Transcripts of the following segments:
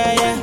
yeah, yeah.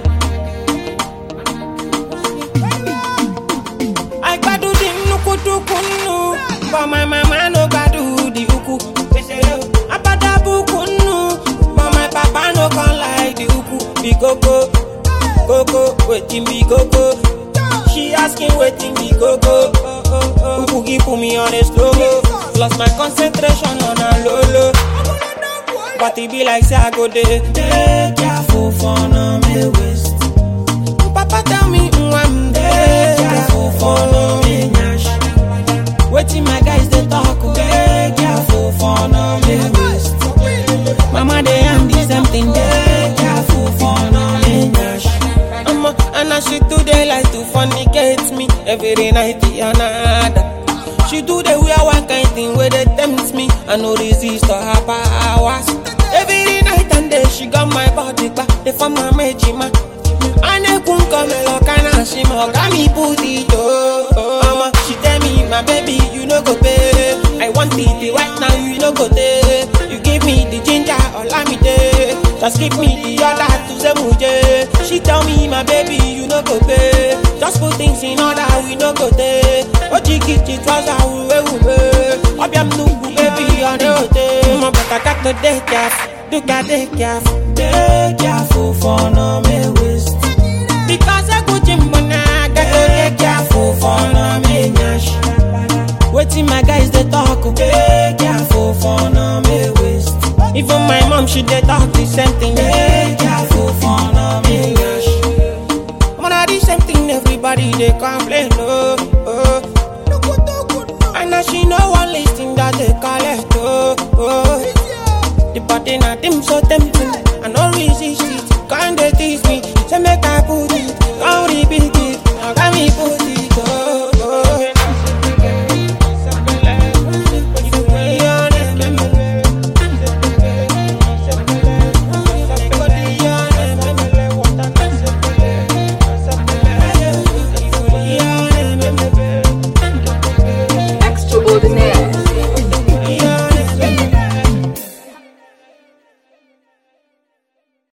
I gbadu the nukutukunu, but my mama no gbadu the uku. Abadabu kunu, but my papa no come like the uku. Be koko, koko, wetin be koko? She asking wetin be koko. Uku give put me on a slow mo. Lost my concentration on a low low. But it be like say I go there. Take careful for no me waste. Papa tell me mm, I'm there. Careful for no me nyash. Waiting my guys they talk. oh. Take careful for no me waste. Mama they am the same thing. Take careful for no me nyash. Mama and as she do they like to fornicate me every night another. She do the wear one kind thing where they tempt me. I no resist to her powers. Every night and day she got my body back. They form my majima. Ane kun come look and she mo got me booty yo. Mama, she tell me my baby you no go pay. I want it right now you no go there. You give me the ginger or me day. Just give me the other to say muje. She tell me my baby you no go pay. Just put things in order we no go there. Ojigi ti trouser uwe uwe. Obiam nubu baby on the hotel. Mo better got to dey careful. Do got dey careful. Dey careful for no me waste. Because I go gym when I got to dey careful for no me nyash. Waiting my guys they talk. oh. Dey careful for no me waste. Even my mom she dey talk the same thing. Dey careful for no me nyash. Mona the same thing everybody they complain. Oh, oh. And now she know one listing that they call it. Oh, oh. The body not them so tempting. I no resist it.